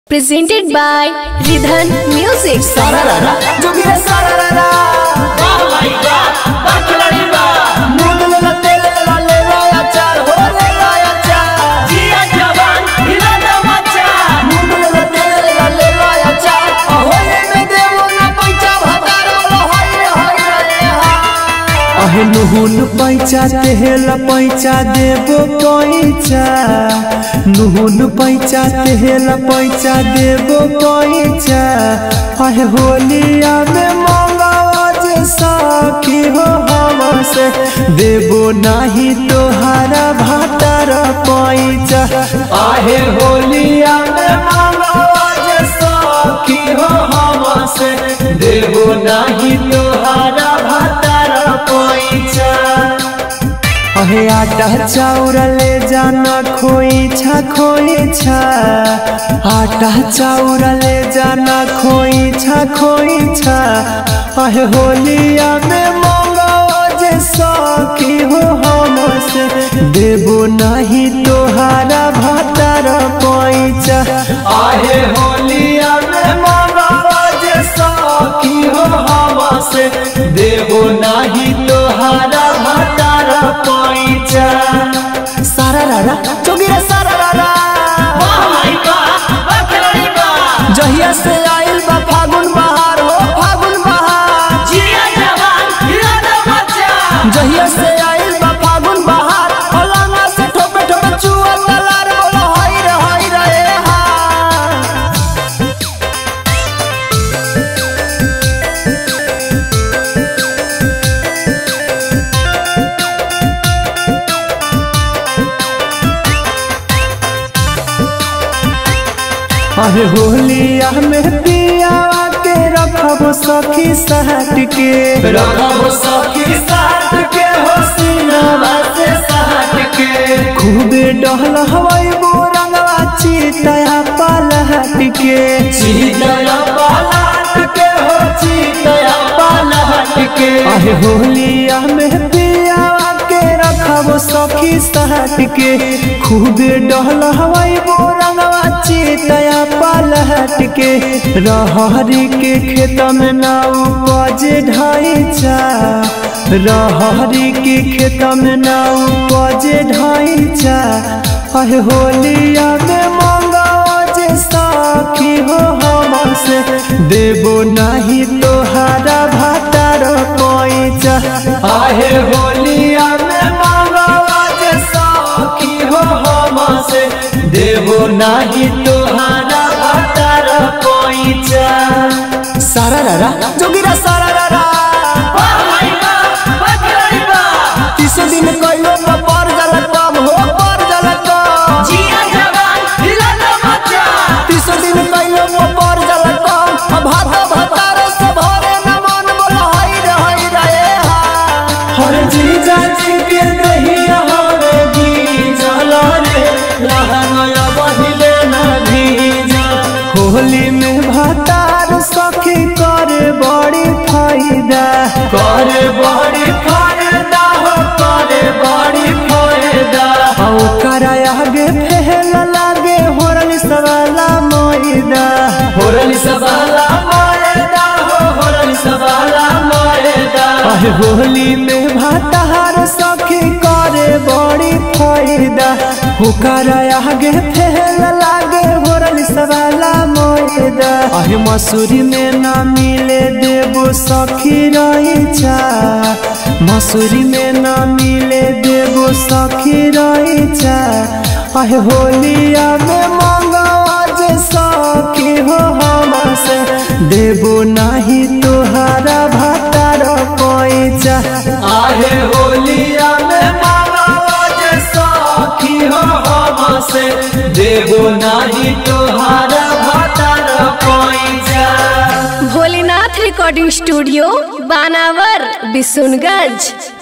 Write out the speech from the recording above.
presented by Ridhan Music. सारारारा जोगिरा सारारारा मूंग लेला तेल लेला ले लाया चार हो ले लाया चार मूंग लेला तेल लेला ले लाया चार होले में देवो ना पैसा भतार बोलो हाय रे हाय रे हाय अहे नुहुन पैचा तेहला पैचा देबो पैचा नुहुन पैचा तेहला पैचा देबो पैचा अहे होलिया में मंगावा जे साखी हो हमसे देबो नाही तोहारा भातार पैचा आहे होलिया में मंगावा जे साखी हो हमसे देबो नाही तोहारा भातार पैचा अहे आटा चाउर ले जाना खोई छा खोई छा आटा चाउर ले जाना खोई छा खोई छा अहे होलिया में मंगाओ जे सखी हो हमसे देबो नहीं तोहारा भातार पैचा आहे होलिया में मंगाओ जे सखी हो हमसे देबो नहीं तोहारा भातार पैचा सारा रारा जोगिरा सारारारा जहिया से आइल बा फागुन बहार हो फागुन बहार जहिया से आइल बा फागुन बहार फलाना से ठोपे ठोपे चुआ तलार बोलो हाय रे हाय रे हाय अरे होलिया में पिया के रखब सखी सहट के रखब सखी सहट के हो सीनावा से सहट के खूबे डहल हवाई बोरंगवा चीतया पालहट के चीतया पालहट के हो चीतया पालहट के अरे होलिया में पिया के रखब सखी सहट के खूबे डहल हवाई बोरंगवा चीतया पालहट के रहरी के खेत में ना उपज ढाइचा रहरी के खेत में ना उपज ढाइचा अहे होलिया में मंगाओ जे साखी हो हमसे देबो नहीं तोहारा भातार पैचा आहे होलिया में मंगाओ जे साखी हो हमसे देबो नहीं तोहारा भातार पैचा सारा रारा जोगिरा सारारारा तीसो दिन कइलो बा पर जाला कम हो पर जाला कम तीसो दिन कइलो बा पर जाला कम अब भाता भातार से भरे न मन बोलो हाय रे हाय रे हाय हर जीजा जी के दहिया हरे गीजला रे लहंगा बहिले न भीजा होली में भातार सखी करे बड़ी फायदा करे बड़ी फायदा हो करे बड़ी फायदा औ कराय आगे फेल लागे होरली सवाला मोइदा होरली सवाला मोइदा हो होरली सवाला मोइदा अहे होली में भातार सखी करे बड़ी फायदा हो कराय आगे फेल लागे होरली सवाला मोइदा अहे मसूरी में ना मिले देबो सखी रहिचा मसूरी में ना मिले देबो सखी रहिचा अहे होलिया में मंगावा जे सखी हो हमसे देबो नहीं तोहारा भातार पैचा आहे होलिया में मंगावा जे सखी हो हमसे देबो नहीं तोहारा भातार पैचा Bholinath Recording Studio, Banavar, Bisunganj.